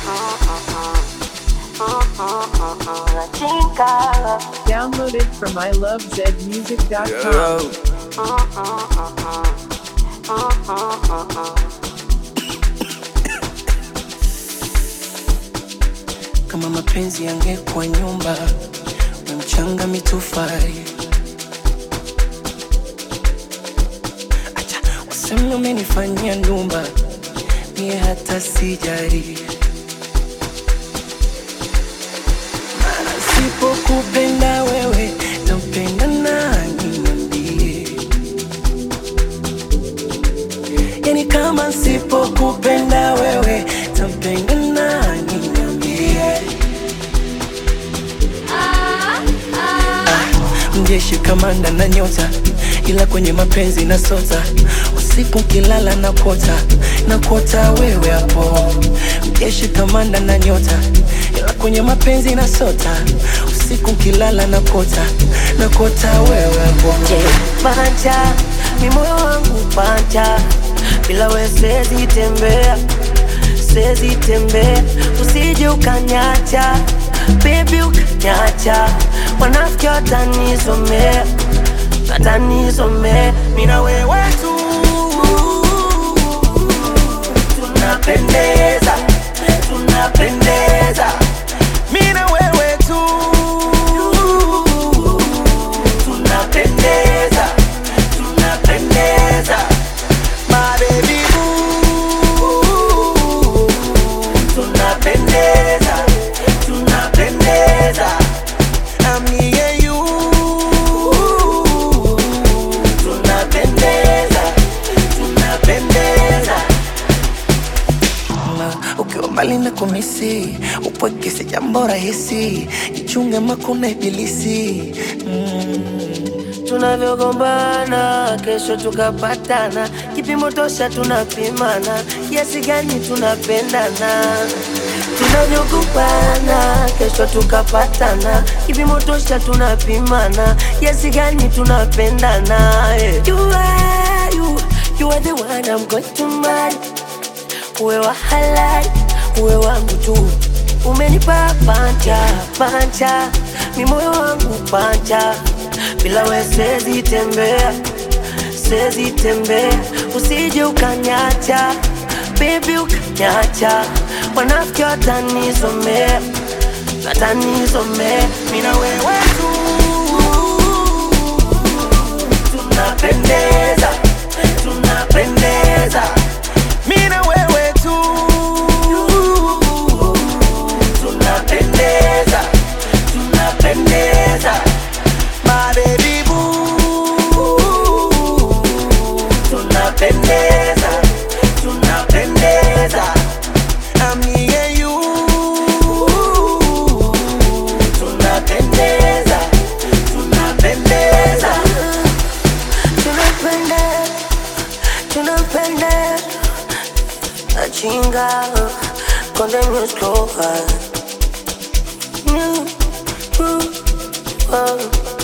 Downloaded from ilovezmusic.com. kama mapenzi yangekuwa nyumba na mchanga mitofali acha waseme umenifanyia ndumba mie hata sijari Maana sipokupenda wewe nampenda nani niambie yani kama sipokupenda wewe tampenda nani niambie mjeshi kamanda na nyota ila kwenye mapenzi na sota usiku kilala na kota na kota wewe hapo mjeshi kamanda na nyota ila kwenye mapenzi na sota usiku kilala na kota na kota wewe hapo panja mi moyo wangu panja bila we sezi tembea sezi tembea usije ukanyacha bebi ukanyacha wanafiki watanizomea watanizomea mina wewe tu tunapendeza tunapendeza mina wewe tu tunapendeza tunapendeza my baby boo tunapendeza tunapendeza I'm me and you tunapendeza tunapendeza Na ukiwa mbali na kumisi upweke si jambo rahisi jichunge makuna ibilisi mm. tunavyogombana kesho tukapatana kipimo tosha tunapimana kiasi gani tunapendana tunavyogombana kesho tukapatana kipimo tosha tunapimana kiasi gani tunapendana yeah. you are, you, you are the one I'm going to marry uwe wa halali uwe wangu tu umenipa panja panja mi moyo wangu panja bila we sezi tembea sezi tembea usije ukanyacha bebi ukanyacha wanafiki watanizomea watanizomea mina wewe tu tunapendeza tunapendeza mina wewe tu tunapendeza tunapendeza my baby boo tunapendeza tunapendeza I'm me and you tunapendeza tunapendeza tunapendeza tunapendeza achinga konde music over. Mm, mm, oh.